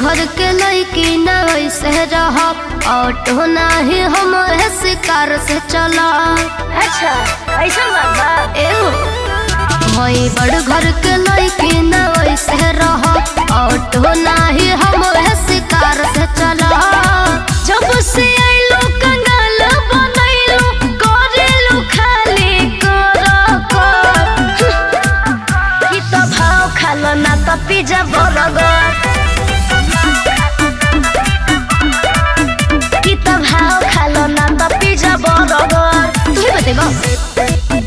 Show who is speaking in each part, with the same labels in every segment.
Speaker 1: घर के लड़की न वैसे रह ऑटो नाही हम शिकार से चला
Speaker 2: अच्छा ऐसा बात बा
Speaker 1: एहो भई बड़ घर के लड़की न वैसे रह ऑटो नाही हम शिकार से चला जब से आइलो कंगाल बनैलो करेलो खाली कर कर
Speaker 2: कि त भाव खालो ना त पिज्जा बर्गर कि त भाव खालो ना त पिज्जा बर्गर
Speaker 1: तू ही बतेबा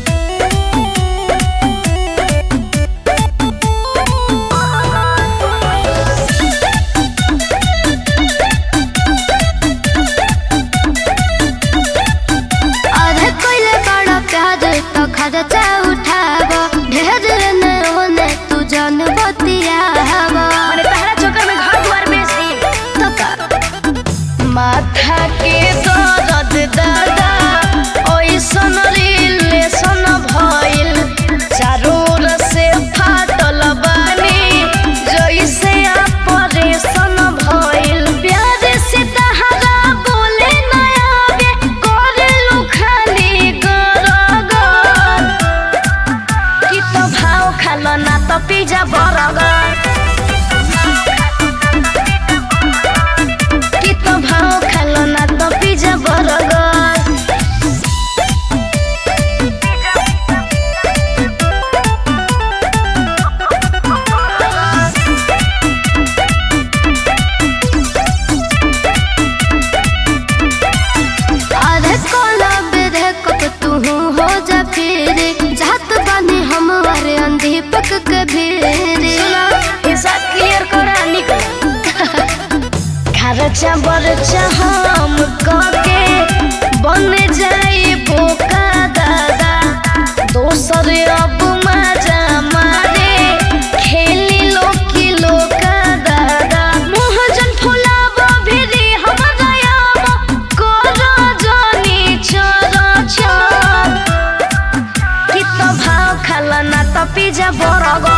Speaker 1: अरे कोइले बड़ा प्यार तो खर्चा उठाब ढेर ने ओने तू जान बतियाब
Speaker 2: माने तहरा चक्कर में घर द्वार बेच दी
Speaker 1: तो का
Speaker 2: माथा के दर्द दादा ओइसन रिलेशन भइल चारों ओर से फाटल बानी जइसे ऑपरेशन भइल
Speaker 1: प्यार से तहरा बोले न आवे करेलू खाली गरगर
Speaker 2: कि त भाव खालो ना त पिज्जा बर्गर कि त भाव खालो ना त पिज्जा बर्गर
Speaker 1: अरे कोला बेरे कब तू हो जा फिर जात बानी हम अरे अंधी पक के भेरे
Speaker 2: हिसाब क्लियर करा निकल खर्चा बर्चा हम करके बन जाई बोका दादा दोसर अब मजा मारे खेली लोकी लोका दादा
Speaker 1: मोहजन फुलाब भिरी हमरा आब कर जानी चर चर
Speaker 2: कि त भाव खाला ना त पिज्जा बर्गर